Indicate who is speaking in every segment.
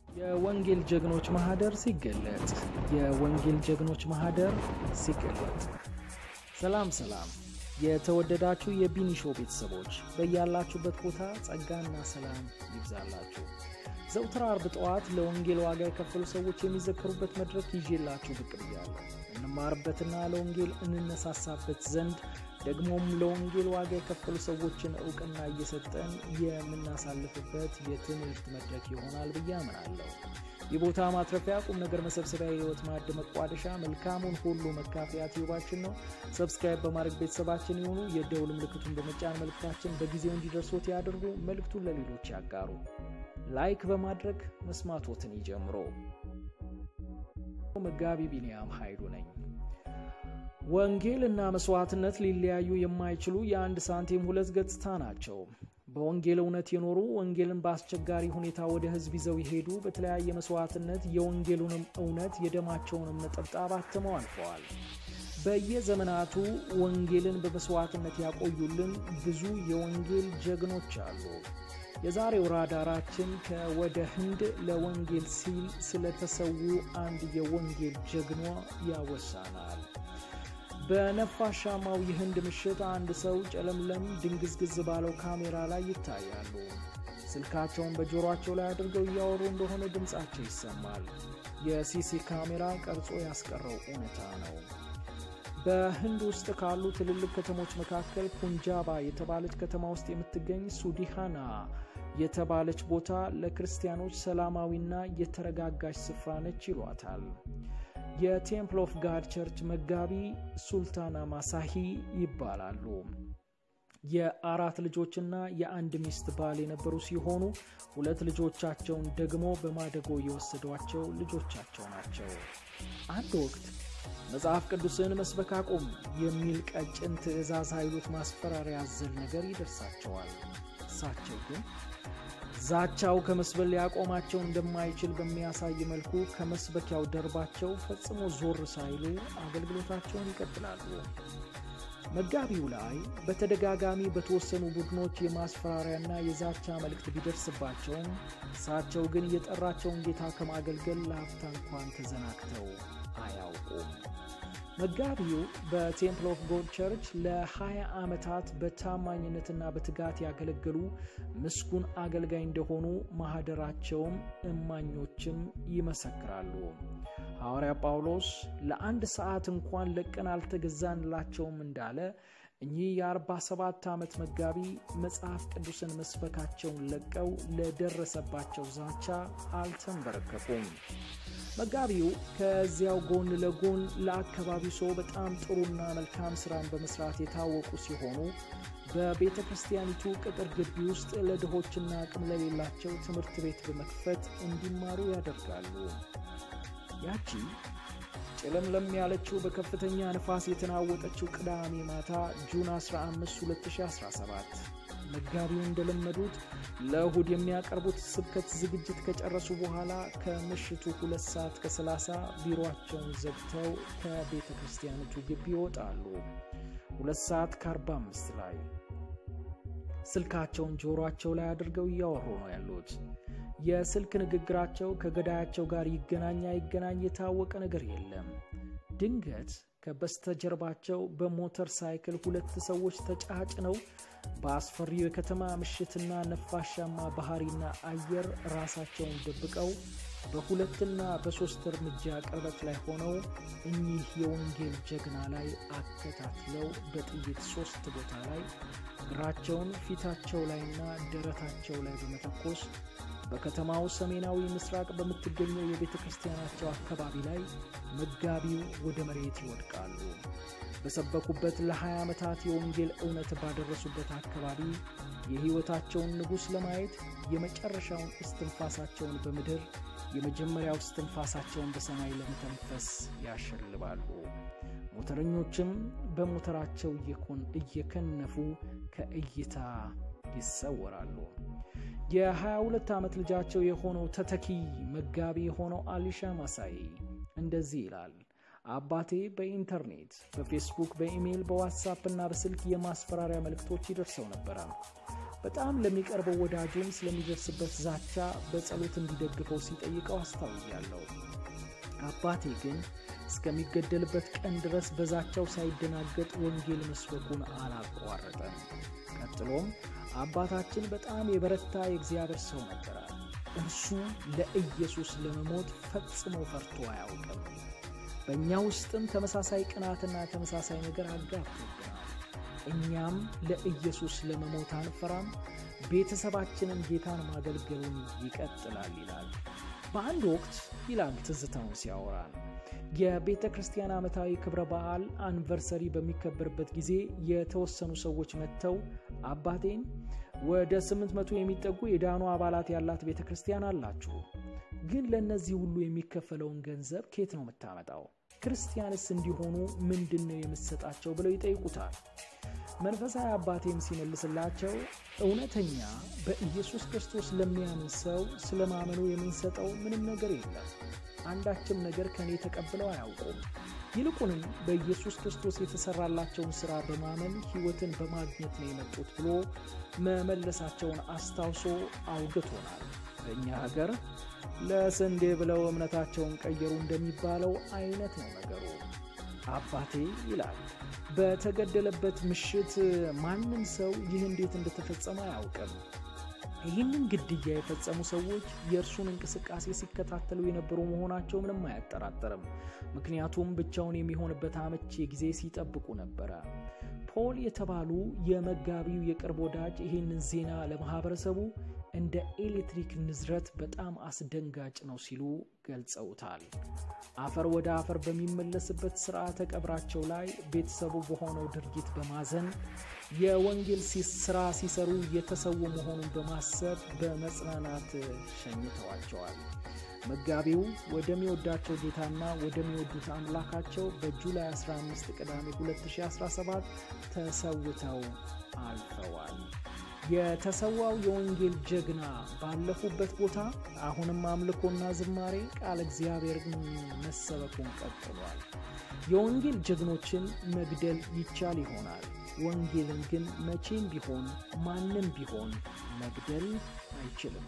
Speaker 1: የወንጌል ጀግኖች ማህደር ሲገለጥ የወንጌል ጀግኖች ማህደር ሲገለጥ። ሰላም ሰላም! የተወደዳችሁ የቢኒሾ ቤተሰቦች በያላችሁበት ቦታ ጸጋና ሰላም ይብዛላችሁ። ዘውትር አርብ ጠዋት ለወንጌል ዋጋ የከፈሉ ሰዎች የሚዘከሩበት መድረክ ይዤላችሁ ብቅ ብያለሁ። እንማርበትና ለወንጌል እንነሳሳበት ዘንድ ደግሞም ለወንጌል ዋጋ የከፈሉ ሰዎችን እውቅና እየሰጠን የምናሳልፍበት የትምህርት መድረክ ይሆናል ብዬ አምናለሁ። የቦታ ማትረፊያ ቁም ነገር መሰብሰቢያ የህይወት ማዕድ መቋደሻ መልካሙን ሁሉ መካፈያ ቲዩባችን ነው። ሰብስክራይብ በማድረግ ቤተሰባችን የሆኑ የደውል ምልክቱን በመጫን መልእክታችን በጊዜው እንዲደርሶት ያደርጉ። መልእክቱን ለሌሎች ያጋሩ። ላይክ በማድረግ መስማቶትን ይጀምሮ። መጋቢ ቢንያም ኃይሉ ነኝ። ወንጌል እና መስዋዕትነት ሊለያዩ የማይችሉ የአንድ ሳንቲም ሁለት ገጽታ ናቸው። በወንጌል እውነት የኖሩ ወንጌልን በአስቸጋሪ ሁኔታ ወደ ህዝብ ይዘው የሄዱ በተለያየ መስዋዕትነት የወንጌሉንም እውነት የደማቸውንም ነጠብጣብ አትመው አልፈዋል። በየዘመናቱ ወንጌልን በመስዋዕትነት ያቆዩልን ብዙ የወንጌል ጀግኖች አሉ። የዛሬው ራዳራችን ከወደ ህንድ ለወንጌል ሲል ስለተሰዉ አንድ የወንጌል ጀግኗ ያወሳናል። በነፋሻማው የህንድ ምሽት አንድ ሰው ጨለምለም ድንግዝግዝ ባለው ካሜራ ላይ ይታያሉ። ስልካቸውን በጆሮአቸው ላይ አድርገው እያወሩ እንደሆነ ድምፃቸው ይሰማል። የሲሲ ካሜራ ቀርጾ ያስቀረው እውነታ ነው። በህንድ ውስጥ ካሉ ትልልቅ ከተሞች መካከል ፑንጃባ የተባለች ከተማ ውስጥ የምትገኝ ሱዲሃና የተባለች ቦታ ለክርስቲያኖች ሰላማዊና የተረጋጋች ስፍራ ነች ይሏታል። የቴምፕል ኦፍ ጋድ ቸርች መጋቢ ሱልታና ማሳሂ ይባላሉ። የአራት ልጆችና የአንድ ሚስት ባል የነበሩ ሲሆኑ ሁለት ልጆቻቸውን ደግሞ በማደጎ የወሰዷቸው ልጆቻቸው ናቸው። አንድ ወቅት መጽሐፍ ቅዱስን መስበክ አቁም የሚል ቀጭን ትዕዛዝ ኃይሉት ማስፈራሪያ ያዘል ነገር ይደርሳቸዋል። እሳቸው ግን ዛቻው ከመስበል ሊያቆማቸው እንደማይችል በሚያሳይ መልኩ ከመስበኪያው ደርባቸው ፈጽሞ ዞር ሳይሉ አገልግሎታቸውን ይቀጥላሉ። መጋቢው ላይ በተደጋጋሚ በተወሰኑ ቡድኖች የማስፈራሪያና የዛቻ መልእክት ቢደርስባቸውም እሳቸው ግን የጠራቸውን ጌታ ከማገልገል ለሀፍታ እንኳን ተዘናግተው አያውቁም። መጋቢው በቴምፕል ኦፍ ጎድ ቸርች ለ20 ዓመታት በታማኝነትና በትጋት ያገለገሉ ምስጉን አገልጋይ እንደሆኑ ማኅደራቸውም እማኞችም ይመሰክራሉ። ሐዋርያ ጳውሎስ ለአንድ ሰዓት እንኳን ለቀን አልተገዛንላቸውም እንዳለ እኚህ የ47 ዓመት መጋቢ መጽሐፍ ቅዱስን መስበካቸውን ለቀው ለደረሰባቸው ዛቻ አልተንበረከኩም። መጋቢው ከዚያው ጎን ለጎን ለአካባቢው ሰው በጣም ጥሩና መልካም ስራን በመስራት የታወቁ ሲሆኑ በቤተ ክርስቲያኒቱ ቅጥር ግቢ ውስጥ ለድሆችና አቅም ለሌላቸው ትምህርት ቤት በመክፈት እንዲማሩ ያደርጋሉ። ያቺ ጨለምለም ያለችው በከፍተኛ ንፋስ የተናወጠችው ቅዳሜ ማታ ጁን 15 2017 መጋቢው እንደለመዱት ለእሁድ የሚያቀርቡት ስብከት ዝግጅት ከጨረሱ በኋላ ከምሽቱ ሁለት ሰዓት ከ30 ቢሮአቸውን ዘግተው ከቤተ ክርስቲያኒቱ ግቢ ይወጣሉ። ሁለት ሰዓት ከ45 ላይ ስልካቸውን ጆሮአቸው ላይ አድርገው እያወሩ ነው ያሉት። የስልክ ንግግራቸው ከገዳያቸው ጋር ይገናኝ አይገናኝ የታወቀ ነገር የለም። ድንገት ከበስተጀርባቸው በሞተር ሳይክል ሁለት ሰዎች ተጫጭነው በአስፈሪው የከተማ ምሽትና ነፋሻማ ባህሪና አየር ራሳቸውን ደብቀው በሁለትና በሦስት እርምጃ ቅርበት ላይ ሆነው እኚህ የወንጌል ጀግና ላይ አከታትለው በጥይት ሦስት ቦታ ላይ እግራቸውን ፊታቸው ላይና ደረታቸው ላይ በመተኮስ በከተማው ሰሜናዊ ምስራቅ በምትገኘው የቤተ ክርስቲያናቸው አካባቢ ላይ መጋቢው ወደ መሬት ይወድቃሉ። በሰበኩበት ለ20 ዓመታት የወንጌል እውነት ባደረሱበት አካባቢ የሕይወታቸውን ንጉሥ ለማየት የመጨረሻውን እስትንፋሳቸውን በምድር የመጀመሪያው እስትንፋሳቸውን በሰማይ ለመተንፈስ ያሸልባሉ። ሞተረኞችም በሞተራቸው እየከነፉ ከእይታ ይሰወራሉ። የ22 ዓመት ልጃቸው የሆነው ተተኪ መጋቢ የሆነው አሊሻ ማሳይ እንደዚህ ይላል። አባቴ በኢንተርኔት፣ በፌስቡክ፣ በኢሜይል፣ በዋትሳፕ እና በስልክ የማስፈራሪያ መልእክቶች ይደርሰው ነበረ። በጣም ለሚቀርበው ወዳጁም ስለሚደርስበት ዛቻ በጸሎት እንዲደግፈው ሲጠይቀው አስታውያለሁ። አባቴ ግን እስከሚገደልበት ቀን ድረስ በዛቻው ሳይደናገጥ ወንጌል መስበኩን አላቋረጠም። ቀጥሎም አባታችን በጣም የበረታ የእግዚአብሔር ሰው ነበረ። እርሱ ለኢየሱስ ለመሞት ፈጽሞ ፈርቶ አያውቅም። በእኛ ውስጥም ተመሳሳይ ቅናትና ተመሳሳይ ነገር አጋብቶብናል። እኛም ለኢየሱስ ለመሞት አንፈራም፣ ቤተሰባችንን ጌታን ማገልገሉን ይቀጥላል ይላል። በአንድ ወቅት ይላል ትዝታውን ሲያወራን የቤተ ክርስቲያን ዓመታዊ ክብረ በዓል አንቨርሰሪ በሚከበርበት ጊዜ የተወሰኑ ሰዎች መጥተው አባቴን ወደ ስምንት መቶ የሚጠጉ የዳኑ አባላት ያላት ቤተ ክርስቲያን አላችሁ፣ ግን ለእነዚህ ሁሉ የሚከፈለውን ገንዘብ ኬት ነው የምታመጣው? ክርስቲያንስ እንዲሆኑ ምንድን ነው የምትሰጣቸው? ብለው ይጠይቁታል። መንፈሳዊ አባቴም ሲመልስላቸው እውነተኛ በኢየሱስ ክርስቶስ ለሚያምን ሰው ስለ ማመኑ የምንሰጠው ምንም ነገር የለም። አንዳችም ነገር ከእኔ ተቀብለው አያውቁም። ይልቁንም በኢየሱስ ክርስቶስ የተሰራላቸውን ሥራ በማመን ሕይወትን በማግኘት ነው የመጡት ብሎ መመለሳቸውን አስታውሶ አውግቶናል። በእኛ ሀገር ለስንዴ ብለው እምነታቸውን ቀየሩ እንደሚባለው አይነት ነው ነገሩ። አባቴ ይላል በተገደለበት ምሽት ማንም ሰው ይህ እንዴት እንደተፈጸመ አያውቅም። ይህንን ግድያ የፈጸሙ ሰዎች የእርሱን እንቅስቃሴ ሲከታተሉ የነበሩ መሆናቸው ምንም አያጠራጥርም። ምክንያቱም ብቻውን የሚሆንበት አመቺ ጊዜ ሲጠብቁ ነበረ። ፖል የተባሉ የመጋቢው የቅርብ ወዳጅ ይህንን ዜና ለማህበረሰቡ እንደ ኤሌክትሪክ ንዝረት በጣም አስደንጋጭ ነው ሲሉ ገልጸውታል። አፈር ወደ አፈር በሚመለስበት ስርዓተ ቀብራቸው ላይ ቤተሰቡ በሆነው ድርጊት በማዘን የወንጌል ስራ ሲሰሩ የተሰዉ መሆኑን በማሰብ በመጽናናት ሸኝተዋቸዋል። መጋቢው ወደሚወዳቸው ጌታና ወደሚወዱት አምላካቸው በጁላይ 15 ቅዳሜ 2017 ተሰውተው አልፈዋል። የተሰዋው የወንጌል ጀግና ባለፉበት ቦታ አሁንም አምልኮና ዝማሬ ቃል እግዚአብሔር መሰበኩን ቀጥሏል። የወንጌል ጀግኖችን መግደል ይቻል ይሆናል። ወንጌልን ግን መቼም ቢሆን ማንም ቢሆን መግደል አይችልም።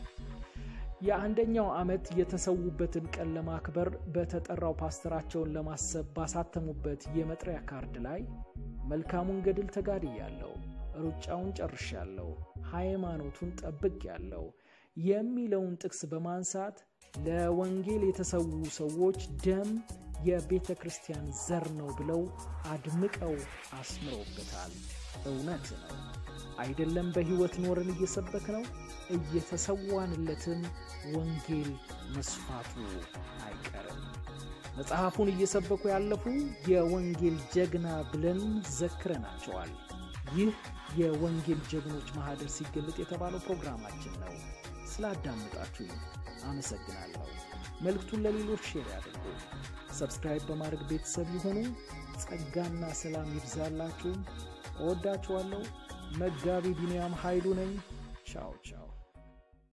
Speaker 1: የአንደኛው ዓመት የተሰዉበትን ቀን ለማክበር በተጠራው ፓስተራቸውን ለማሰብ ባሳተሙበት የመጥሪያ ካርድ ላይ መልካሙን ገድል ተጋድያለሁ፣ ሩጫውን ጨርሻለሁ፣ ሃይማኖቱን ጠብቄያለሁ የሚለውን ጥቅስ በማንሳት ለወንጌል የተሰዉ ሰዎች ደም የቤተ ክርስቲያን ዘር ነው ብለው አድምቀው አስምረውበታል። እውነት ነው አይደለም? በሕይወት ኖረን እየሰበክ ነው እየተሰዋንለትም ወንጌል መስፋቱ አይቀርም። መጽሐፉን እየሰበኩ ያለፉ የወንጌል ጀግና ብለን ዘክረናቸዋል። ይህ የወንጌል ጀግኖች ማህደር ሲገለጥ የተባለው ፕሮግራማችን ነው። ስላዳመጣችሁ አመሰግናለሁ። መልእክቱን ለሌሎች ሼር ያድርጉ። ሰብስክራይብ በማድረግ ቤተሰብ የሆኑ ጸጋና ሰላም ይብዛላችሁ። እወዳችኋለሁ። መጋቢ ቢንያም ኃይሉ ነኝ። ቻው ቻው።